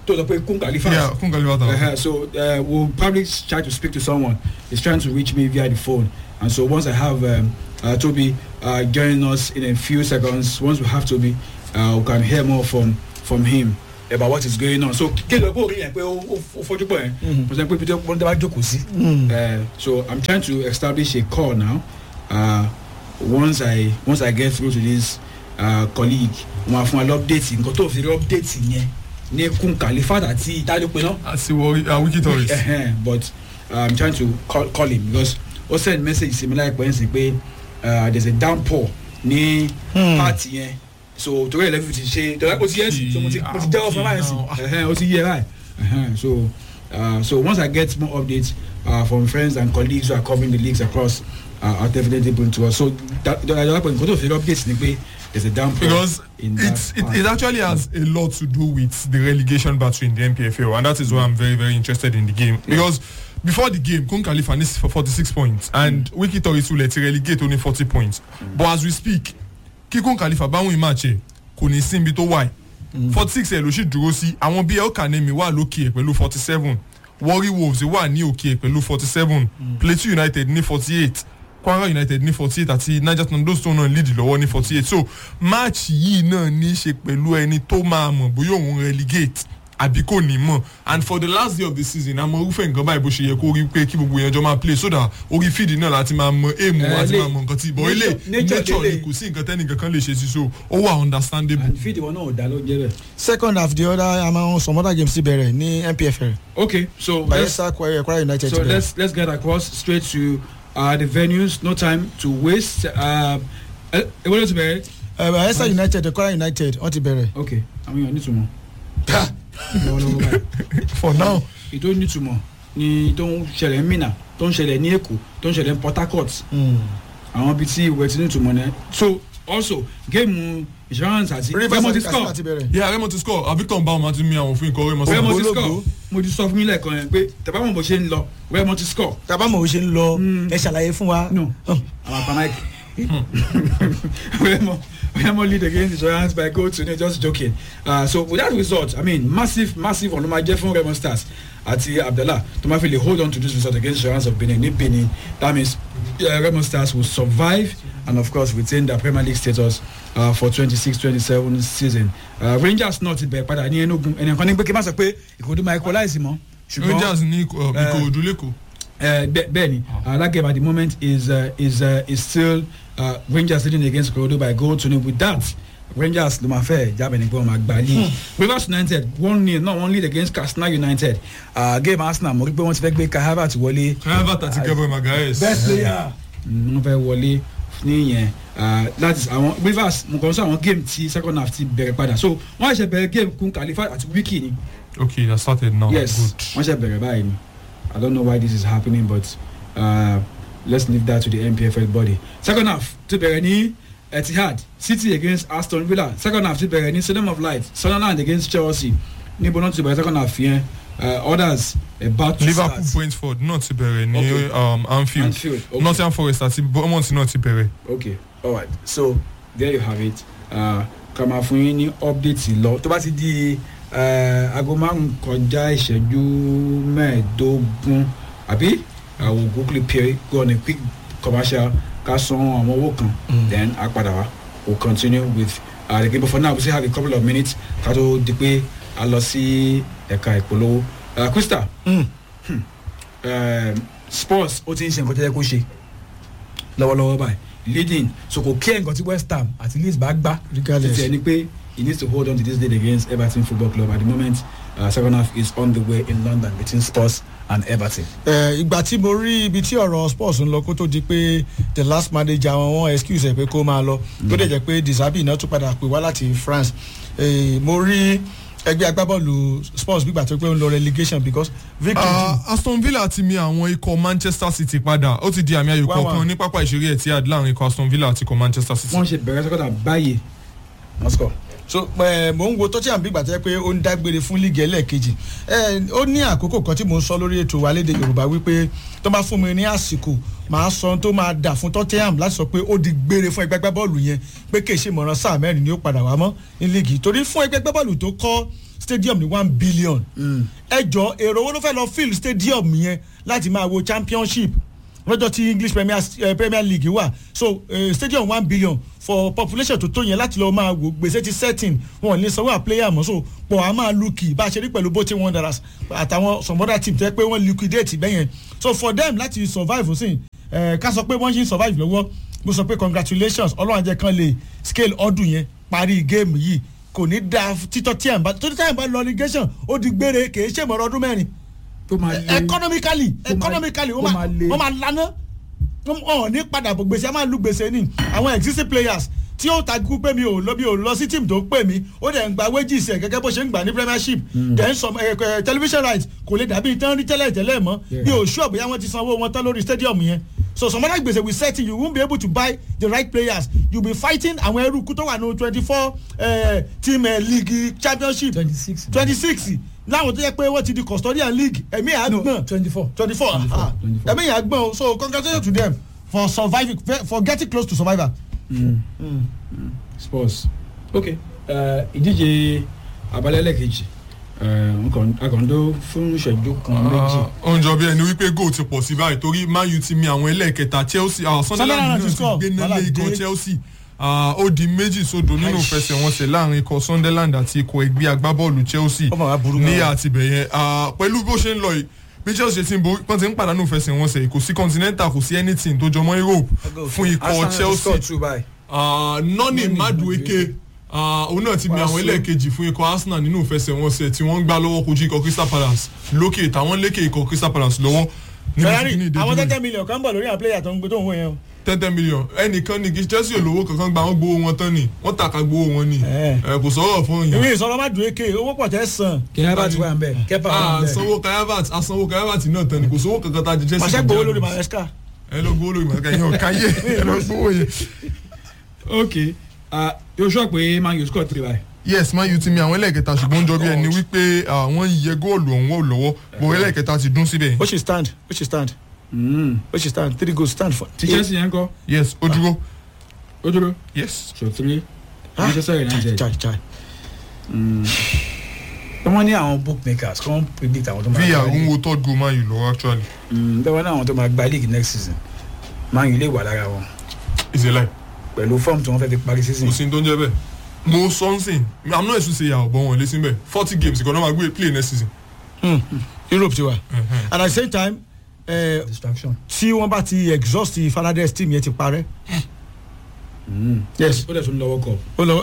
tó sọ pé kún kàlífà. yeah kún kalifa ta Uh-huh. So uh, we'll probably try to speak to someone. He's trying to reach me via the phone. And so once I have um, uh, Toby uh, joining us in a few seconds, once we have Toby, uh, we can hear more from from him about what is going on. So kí ló kó rí yẹn pé ó ó fojú pọ̀ yẹn. Mo sọ pé pété wọ́n dábàá jókòó sí. Uh, So I'm trying to establish a call now. Uh, once I once I get through to this uh, colleague, wọ́n á fún wa lọ́pdéètì nǹkan tó fi rí ọ́pdéètì yẹn ní kún kàlífà àti ìdádópin náà àti wọrí wiki tourist uh, but uh, I'm trying to call, call him because ó send message sí mi láìpẹ́ ń sìn pé uh, there's a downpour ní party yẹn so torí ẹ̀ lẹ́fì ti ṣe torí ó ti yẹ sí so mo ti mo ti jẹ́wọ́ fún báyìí sí ẹ̀hẹ́n, ó ti yẹ báyìí ẹ̀hẹ́n, so uh, so once I get more updates uh, from friends and colleagues who are covering the leagues across uh, I'll definitely bring to us so that that nǹkan tó fi updates ni pé there's a downpour because in that it's, it, part. it actually has a lot to do with the relegation battle in the NPFL and that is why I'm very very interested in the game because before the game Kun Khalifa is for 46 points and Wiki Tourist will let relegate only 40 points but as we speak kí Kun Khalifa bá win match ẹ̀ kò ní síbi tó wà ẹ̀ 46 ẹ̀ ló sì dúró sí àwọn bíi El Kanemi wà lókè ẹ̀ pẹ̀lú 47 Warri Wolves wà ní òkè ẹ̀ pẹ̀lú 47 Plateau United ní 48 Kwara United ní 48 àti Niger Tornadoes tó náà lead lọ́wọ́ ní 48 so match yìí náà ní í ṣe pẹ̀lú ẹni tó máa mọ̀ bóyá òun relegate àbí kò ní mọ̀ and for the last day of the season àmọ́ irúfẹ́ nǹkan báyìí bó ṣe yẹ kó rí pé kí gbogbo èèyàn jọ máa play so that orí fíìdì náà láti máa mọ èèmù Eh, àti lè- máa mọ nǹkan tí ìbọn ilé nature- nature nature ni délé. kò sí nǹkan tẹ́nìkan kan lè ṣe sí so ó wà understandable. and feed wọn náà ò dá ló jẹ́ bẹ́ẹ̀. second half the other among some other games ti bẹ̀rẹ̀ ní npfl okay so let's bayelsa kwara kwara united ti So bẹ̀rẹ̀. let's let's get across straight to uh, the venues. No time to waste. Uh, eh, eh, what is it? Eh, bayelsa united kwara united wọ́n ti bẹ̀rẹ̀. Okay, I mean, I need to know. lọ́wọ́lọ́wọ́ báyìí. for now ìtò nítumọ̀ ni tó ń ṣẹlẹ̀ ní Minna tó ń ṣẹlẹ̀ ní Èkó tó ń ṣẹlẹ̀ ní Port Harcourt àwọn ibi tí ìwé ti nítumọ̀ náà so also géèmù insurance àti rivers Remo ti àti score katsina ti bẹ̀rẹ̀. yeah Remo ti score Victor Mbahoma ti mi àwọn òfin ìkọ̀wé mọ́ Remo sọ́kọ̀ ti Ológo. score mo ti sọ fún mi lẹ́ẹ̀kan yẹn pé tẹ̀bá mọ̀ bó ṣe ń lọ Remo ti score tabamọ̀ ò ṣe ń lọ Mm. ẹ ṣàlàyé fún wa. No. Oh. I'm a panic. Remo, Remo lead against insurance by goal to nil, just joking. Uh, so with that result, I mean, massive, massive on my Jeff Remo stars àti Abdallah tó máa fi lè hold on to this result against insurance of Benin ní Benin. That means uh, Remo stars will survive and of course retain their Premier League status uh, for 26-27 season. Uh, Rangers náà ti bẹ̀rẹ̀ padà ní Enugu ẹnìkan ní pé kí n má sọ pé Ìkòròdú máa equalize mọ́. ṣùgbọ́n- Rangers ní uh, Ìkòròdú lẹ́kọ̀ọ́ uh, Be- Benny, uh, that game at the moment is uh, is uh, is still uh, Rangers leading against Colorado by goal to nil. With that, Rangers ló máa fẹ́ jábẹ̀ nígbà wọn máa gbà league. Rivers United one nil náà one lead against Katsina United. Uh, game Arsenal mo rí pé wọ́n ti fẹ́ gbé Kai Havertz wọlé. Calvert àti Gabriel Magalhaes best player. wọ́n fẹ́ wọlé ní yẹn uh, that is àwọn Rivers mo kàn sọ àwọn game ti second half ti bẹ̀rẹ̀ padà so wọ́n ṣe bẹ̀rẹ̀ game kun Khalifa àti Wiki ni. okay that started now yes good. wọ́n ṣe bẹ̀rẹ̀ báyìí ni i don't know why this is happening but uh, let's leave that to the npfl body second half ti bẹ̀rẹ̀ ní etihad city against aston villa second half ti bẹ̀rẹ̀ ní stadium of light sunderland against chelsea níbo náà ti bẹ̀rẹ̀ second half yẹn uh, others about to Liverpool start Brentford náà ti bẹ̀rẹ̀ ní Okay. um, Anfield Anfield okay. Nottingham Forest àti Bournemouth náà ti bẹ̀rẹ̀. okay alright so there you have it uh, ká máa fún yín ní update lọ tó bá ti di uh, aago márùn kọjá ìṣẹ́jú mẹ́ẹ̀ẹ́dógún àbí I will quickly pay go on a quick commercial ká san àwọn owó kan then a padà wá we will continue with uh, the game but for now we still have a couple of minutes ká tó di pé a lọ sí ẹ̀ka ìpolówó uh, Krista Mm. hmm, um, sports ó ti ń ṣe nǹkan tó yẹ kó ṣe lọ́wọ́lọ́wọ́ báyìí leading so kò kí ẹ̀ nǹkan tí west ham àti leeds bá gbá Regardless. títí ẹni pé he needs to hold on to this lead against everton football club at the moment uh, second half is on the way in london between spurs and everton. Eh, ìgbà tí mo rí ibi tí ọ̀rọ̀ sports ń lọ kó tó di pé the last manager wọn wọn excuse ẹ̀ pé kó máa lọ tó dẹ̀ jẹ́ pé disabi náà tún padà pè wá láti france Eh, mo rí ẹgbẹ́ agbábọ́ọ̀lù sports gbígbà tó pé ó ń lọ relegation because victory Uh, Aston Villa ti mi àwọn ikọ̀ Manchester City padà ó ti di àmì ayò Wá wá. kọ̀ọ̀kan ní pápá ìṣeré Etihad láàrin ikọ̀ Aston Villa àti ikọ̀ Manchester City. wọ́n ṣe bẹ̀rẹ̀ second half báyìí wọ́n score. so eh, mo ń wo tottenham bí ìgbà tó yẹ pé ó ń dágbére fún líìgì ẹlẹ́ẹ̀kejì Eh, ó ní àkókò kan tí mo ń sọ lórí ètò wa léde yorùbá wípé tó bá fún mi ní àsìkò màá sọ ohun tó máa dà fún tottenham láti sọ pé ó di gbére fún ẹgbẹ́ agbábọ́ọ̀lù yẹn pé kì í ṣe ìmọ̀ràn sáà mẹ́rin ni ó padà wá mọ́ ní líìgì torí fún ẹgbẹ́ agbábọ́ọ̀lù tó kọ́ stadium ní one billion ẹ jọ èrò owó ló fẹ́ lọ fill stadium yẹn láti máa wo championship lọ́jọ́ tí english premier, uh, premier league wà so uh, stadium one billion for population tó tó yẹn láti lọ́ọ́ máa wò gbèsè ti setting wọn ò ní sanwó à player mọ́ so pọ̀ á máa lukì bá a ṣe rí pẹ̀lú bote wanderers àtàwọn some other team tẹ́ pé wọ́n liquidate bẹ́yẹn so for them láti survive sí ẹ̀ ká sọ pé wọ́n ṣe ń survive lọ́wọ́ mo sọ pé congratulations ọlọ́run àjẹ kan lè scale ọdún yẹn parí géèmù yìí kò ní da títọ́ tí à ń bá tó tí à ń bá lọ irrigation ó di gbére kì í ṣèmọ̀rọ̀ ọdún mẹ́rin tó máa lé economically máa- economically ó wọ́n máa máa le. wọ́n máa lana wọ́n ní padà bọ̀ gbèsè a máa lu gbèsè ní àwọn existing players tí ó takú pé mi ò lọ mi ò lọ sí team tó pè mí ó dẹ̀ ń gba wages ẹ̀ gẹ́gẹ́ bó ṣe ń gbà ní premiership then some eh, eh, television rights kò lè dàbí tán rí tẹ́lẹ̀ tẹ́lẹ̀ mọ́ bí o sure bóyá wọ́n ti sanwó wọn tán lórí stadium yẹn so some other gbèsè we set you won't be able to buy the right players you be fighting àwọn eruku tó wà ní twenty four team eh, league championship twenty six twenty six láwọn tó yẹ pé wọ́n ti di custodian league ẹ̀mí àgbọ̀n twenty four twenty four ẹ̀mí yẹn àgbọ̀n o so congratulations to them for surviving for getting close to survivor. sports ok eh, ìdíje abalẹ́lẹ̀ kejì akọ̀ǹdó fún ìṣẹ́jú kan méjì ó ń jọ bí ẹni wípé goal ti pọ̀ sí báyìí torí man u ti mi àwọn ẹlẹ́ẹ̀kẹta chelsea ah, sunderland Sunderland náà ti ti score, gbé nílé wàhálà ikọ̀ dé. chelsea Ah, ó di méjì sódò nínú ìfẹsẹ̀wọnsẹ̀ láàrin ikọ̀ sunderland àti ikọ̀ ẹgbẹ́ agbábọ́ọ̀lù chelsea Ó mà wá burú ní gan. àtibẹ̀yẹn Ah, pẹ̀lú bó ṣe ń lọ yìí bí chelsea ti ń borí pọ́n ti ń pàdánù ìfẹsẹ̀wọnsẹ̀ yìí kò sí continental kò sí anything tó jọmọ́ europe fún ikọ̀ chelsea Ah, nọ́ọ̀nì madueke ah, òun náà ti mi àwọn ẹlẹ́ẹ̀kejì fún ikọ̀ arsenal nínú ìfẹsẹ̀wọnsẹ̀ tí wọ́n ń gbá lọ́wọ́ kojú ikọ̀ crystal palace lókè táwọn lékè ikọ̀ crystal palace lọ́wọ́ níbi tí ferrari kìíní ìdíje àwọn náà. tẹ́tẹ́ million kan bọ̀ lórí àwọn player tó ń gbé tó ń wọ yẹn o. tẹ́tẹ́ million ẹnìkan ní kí chelsea olówó kankan gba wọn gbowó wọn tán ni wọ́n tàka gbowó wọn ni Eh. ẹ kò sọ̀rọ̀ fún ìwé yàn. ìsọ̀rọ̀ má dùn éke owó pọ̀ tẹ́ sàn. kẹ́hẹ́bà ti wà ń bẹ̀ kẹ́pà wà Ah, ń bẹ̀ sanwó kayavat asanwó kayavat náà tán ni kò sówó kankan tá a jẹ chelsea. màṣẹ́ kò gbowó jẹ́ lórí àná. maresca. ẹ lọ gbowó lórí màkà yẹn ọ̀ka yé ẹ lọ gbowó yẹn. ok ah, yóò sọ pé man u score three by yes man u ti mi àwọn ẹlẹ́ẹ̀kẹta ṣùgbọ́n ó ń jọ bí ẹni wípé ah, wọ́n yẹ góòlù ọ̀hún wò lọ́wọ́ bọ̀ ẹlẹ́ẹ̀kẹta ti dún síbẹ̀. ó ṣì stand ó ṣì stand ó ṣì stand three goals stand for. ti chelsea yẹn kọ́ yes ó dúró ó dúró yes. so three manchester united chai chai. wọ́n ní àwọn bookmakers kí wọ́n predict àwọn tó máa via gba ń league wo third goal man u lọ́wọ́ actually bẹ́ẹ̀ ní àwọn tó máa gba league next season man u lè wà lára wọn is a lie pẹ̀lú form tí wọ́n fẹ́ fi parí season kò sí ní tó ń jẹ́ bẹ́ẹ̀ mo sọ́nsìn i'm not ẹ̀sùn ṣe yà ọ̀bọ̀n wọn lé sí bẹ́ẹ̀ forty games ìkànnì máa gbé play next season. europe ti wà and at the same time eh, distraction. tí wọ́n bá ti exhaust fernandez team yẹn ti parẹ́. yes ó dẹ̀ tún lọ́wọ́ kọ. ó lọ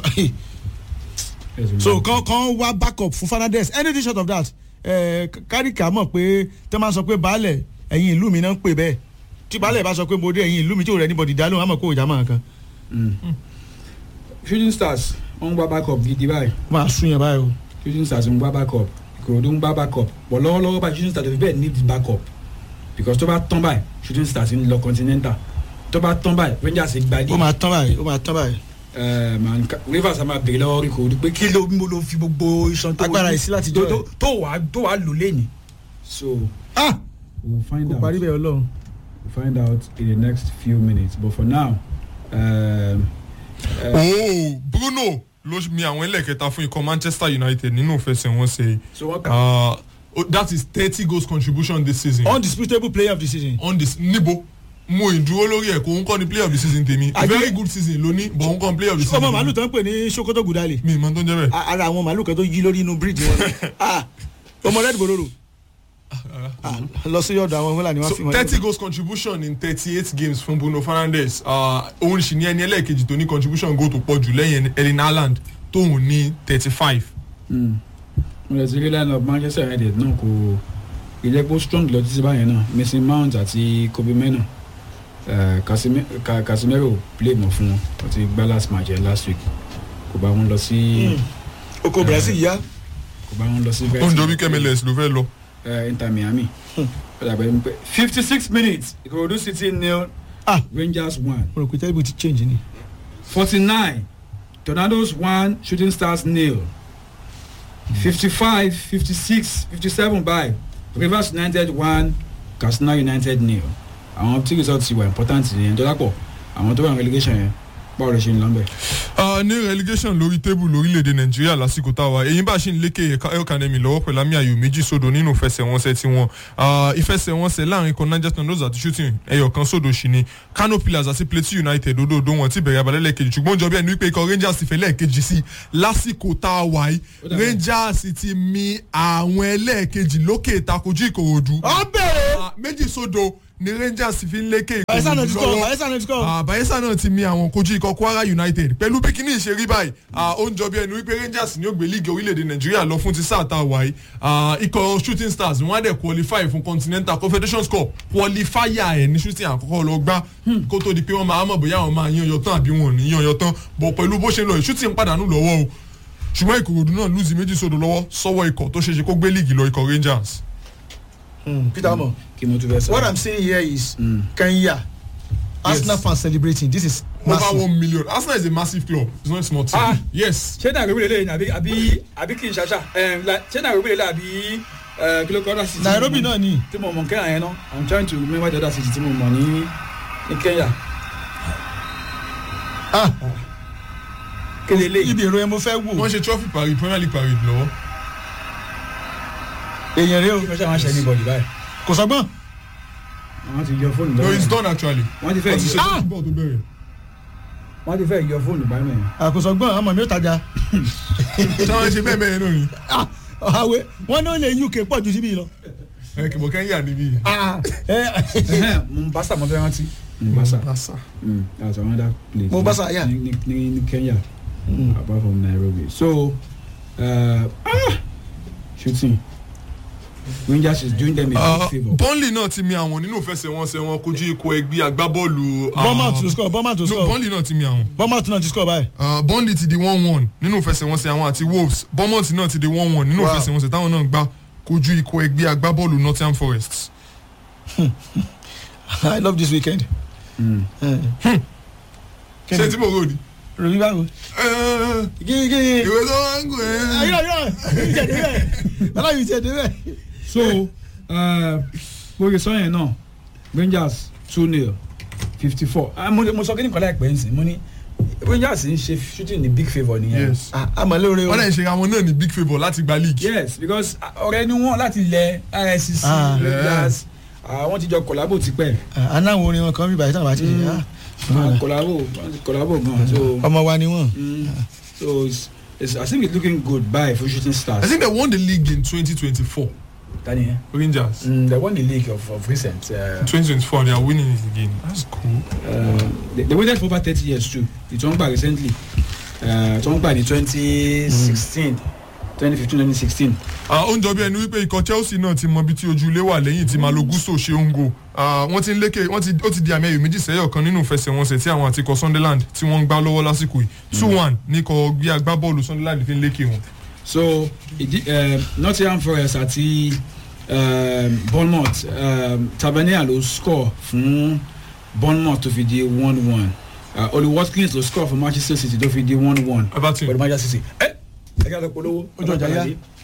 so kan kan wá backup fún fernandez anything short of that eh, kárìkà mọ̀ pé tẹ́ máa sọ pé baálẹ̀ ẹ̀yin ìlú mi náà ń pè bẹ́ẹ̀ tí baálẹ̀ bá sọ pé mo dé ẹ̀yin ìlú mi tí ò rẹ̀ níbọ̀dì dá lóhùn àmọ̀ kó ìjà máa kan shooting stars wọ́n ń gbá backup gidi báyìí máa sún yẹn báyìí o. shooting stars ń gbá backup ìkòròdú ń gbá backup bọ̀ lọ́wọ́lọ́wọ́ báyìí shooting stars tó fi bẹ́ẹ̀ need backup because tó bá tán báyìí shooting stars ń lọ continental tó bá tán báyìí rangers gba ó league máa tán báyìí ó máa tán báyìí. Eh, man, ka- rivers a máa bèrè lọ́wọ́ ìkòròdú pé kí ló mo ló fi gbogbo iṣan tó Agbára ìsí láti jọ tó- ẹ̀. tó wàá tó wàá lò lẹ́yìn so ah we'll find kò out parí bẹ́ẹ̀ ọlọ́run. we'll find out in the next few minutes but for now um, uh, ooo bruno ló mi àwọn ẹlẹ́ẹ̀kẹta fún ikọ̀ manchester united nínú ìfẹsẹ̀wọnsẹ̀ yìí. so wọ́n kà Ah, oh, that is thirty goals contribution this season. undisputable player of the season. on this níbo mo ìdúró lórí ẹ̀ kó ń kọ́ ni player of the season tèmi Àgbẹ̀- very good season ló ní but ń kọ́ player of the season ọmọ màálù tèmi. tó ń pè ní sokoto gudali mi ìmọ̀ tó ń jẹ́ bẹ́ẹ̀. A- ara àwọn màálù kan tó yí lórí inú bíríìjì wọn Ah, ọmọ red bororo Ah, lọ sí ọ̀dọ̀ àwọn fúlàní wọn fi so wọn. thirty goals contribution in thirty eight games fún bruno fernandes Ah, òun sì ní ẹni ẹlẹ́ẹ̀kejì tó ní contribution goal tó pọ̀ jù lẹ́yìn erling haaland tóun ní thirty five. mo lè ti rí line up manchester united náà kò ìlẹ́gbó strong lọ títí báyẹn náà mason mount àti kobe mena eh, Casime- Ca- casemiro play mọ̀ fún wọn wọ́n ti gbá last match yẹn last week kò bá wọn lọ sí oko brazil yá kò bá wọn lọ sí ó ń jọ bí kmls ló fẹ́ lọ. eh, inter miami ó dàbẹ̀ ní pé fifty six minutes ìkòròdú city nil Ah. rangers one mo rò pé tẹ́lifù ti change ni. forty nine tornadoes one shooting stars nil fifty five fifty six fifty seven by rivers united one katsina united nil àwọn tí result ti wà important yẹn tó dápọ̀ àwọn tó wà ní relegation yẹn báwo lè ṣe ń lọ bẹ́ẹ̀. Ah, ní relegation lórí tébù lórílẹ̀‐èdè nàìjíríà lásìkò táwa èyí bá ṣì ń lékè elkanemi lọ́wọ́ pẹ̀lú àmì ayò méjì sódò nínú ìfẹsẹ̀wọnsẹ̀ tiwọn Ah, ìfẹsẹ̀wọnsẹ̀ láàrin kan niger tornadoes àti shooting ẹyọ kan sódò sí ni kano pillars àti plateau united òdòdó wọn ti bẹ̀rẹ̀ abalẹ̀ lẹ́ẹ̀kejì ṣùgbọ́n jọ bí ẹni wípé ikọ̀ rangers ti fẹ́ lẹ́ẹ̀kejì sí lásìkò tá a wà yìí rangers ti mi àwọn ẹlẹ́ẹ̀kejì lókè ìtakojú ìkòròdú ọ bẹ̀rẹ̀ Ah, méjì sódò ni rangers fi ń lékè bayelsa náà ti ìkòròdú score lọ́wọ́ bayelsa náà ti score. Ah, bayelsa náà ti mi àwọn kojú ikọ̀ kwara united pẹ̀lú bí kíní ìṣe rí báyìí ah, ó ń jọ bí ẹni wípé rangers ní ó gbé líìgì orílẹ̀-èdè nàìjíríà lọ fún ti sáà tá a wà yìí Ah, ikọ̀ shooting stars wọ́n á dẹ̀ qualify fún continental confederation cup qualifier ẹ̀ ní shooting àkọ́kọ́ lọ gbá kó tó di pé wọ́n máa mọ̀ bóyá àwọn máa yan yọ tán àbí wọn ò ní yan yọ tán bọ̀ pẹ̀lú bó ṣe ń lọ yìí shooting pàdánù lọ́wọ́ o ṣùgbọ́n ìkòròdú náà lùzì méjì sódò lọ́wọ́ sọ́wọ́ ikọ̀ tó ṣeéṣe kó gbé líìgì lọ ikọ̀ rangers. Hmm, peter mo kí mo tún fẹ́ sọ. what i'm saying here is kenya arsenal fans celebrating this is over massive. one million arsenal is a massive club it's not a small team. Ah. yes. ṣé nairobi lè lè àbí àbí àbí kì í ṣàṣà ẹm, la- ṣé nairobi lè lè àbí ẹ, kí ló kọ́ ọ́dà sí. nairobi náà ni tí mo mọ̀ kẹ́hìn yẹn náà i'm trying to remember the other city tí mo mọ̀ ní ní kenya. ah kéde lè ibi èrò yẹn mo fẹ́ wọ́n wò ṣe trophy parade premier league parade lọ́wọ́. èèyàn rẹ o fẹ́ ṣe àwọn aṣẹ anybody báyìí. kò sọgbọ́n wọ́n ti yọ fóònù no it's báyìí. done actually. wọ́n ti fẹ́ wọ́n ti ṣe yọ Ah! football tó bẹ̀rẹ̀. wọ́n ti fẹ́ yọ fóònù báyìí mẹ́rin. àkósọgbọ́n àmọ́ mi ò tajà ṣé wọ́n ṣe bẹ́ẹ̀ bẹ́ẹ̀ náà ni. ah àwẹ wọn náà lè uk pọ̀ ju síbí lọ. ẹ kìbọ̀ kẹ́ńyà níbí. ah ẹ mombasa mo fẹ́ rántí. mombasa lásà. Mm, that's another place. Mombasa, yeah. ní ní ní kenya apart from nairobi so uh, ah, shooting rangers is doing them a big favour. burnley náà ti mi àwọn nínú ìfẹsẹ̀wọnsẹ̀ wọn kojú ikọ̀ ẹgbẹ́ agbábọ́ọ̀lù. ah, bournemouth to score bournemouth to no score burnley náà ti mi àwọn. bournemouth náà ti score báyìí. Uh, burnley ti di one one nínú ìfẹsẹ̀wọnsẹ̀ àwọn àti wolves bournemouth náà ti di one one nínú Wow. ìfẹsẹ̀wọnsẹ̀ táwọn náà gbá kojú ikọ̀ ẹgbẹ́ agbábọ́ọ̀lù nottingham forest. i love this weekend. ṣé tí mo rò ní. ròyìn báwo. Eh, gígí ìwé tó wá ń gùn ẹ́. ayọ̀ ayọ̀ yìí tẹ̀ débẹ̀ aláyọ̀ yìí tẹ̀ débẹ̀. so bó ṣe sọ yẹn náà rangers two nil fifty four mo sọ kí ni kọ́lá ìpẹ́ ń sìn mo ní rangers ń ṣe shooting ní big favour nìyẹn. yes. àmọ́ lóore o. wọ́n lè ṣe àwọn náà ní big favour láti gba league. yes because ọ̀rẹ́ ni wọ́n láti lẹ rscc Ah. rangers àwọn ti jọ kọ̀lábò tipẹ́ anáwọn orin wọn kan bí báyìí táwọn bá ti kọ̀lábò kọ̀lábò gan so ọmọ wa ni wọn. mm, so it's, it's, i think it's looking good bye for shooting I stars. think they won the league in 2024. tani yẹn. Rangers. Mm, they won the league of, of recent. Uh, 2024 they are winning it again. That's cool. uh, they, they waited for over thirty years too. The Tongba recently. Uh, Tongba in twenty sixteen. 2015-2016. Ah, ó ń jọ bí ẹni wípé ikọ̀ Chelsea náà ti mọ ibi tí ojú ilé wà lẹ́yìn tí Malo Gusto ṣe ń go. Ah, wọ́n ti ń lékè wọ́n ti ó ti di àmì ẹ̀yọ̀ méjì sẹ́yọ̀ kan nínú ìfẹsẹ̀wọnsẹ̀ tí àwọn àti ikọ̀ Sunderland tí wọ́n ń gbá lọ́wọ́ lásìkò yìí. two one ní ikọ̀ gbé agbábọ́ọ̀lù Sunderland fi ń lékè wọn. so ìdí um, Nottingham Forest àti um, Bournemouth um, Tavernier ló score fún Bournemouth tó fi di one one uh, Oli Watkins ló score fún Manchester City tó fi di one one Everton. pẹ̀lú Manchester City. ẹ ẹ kí a lọ polówó Ojú ọjà yá.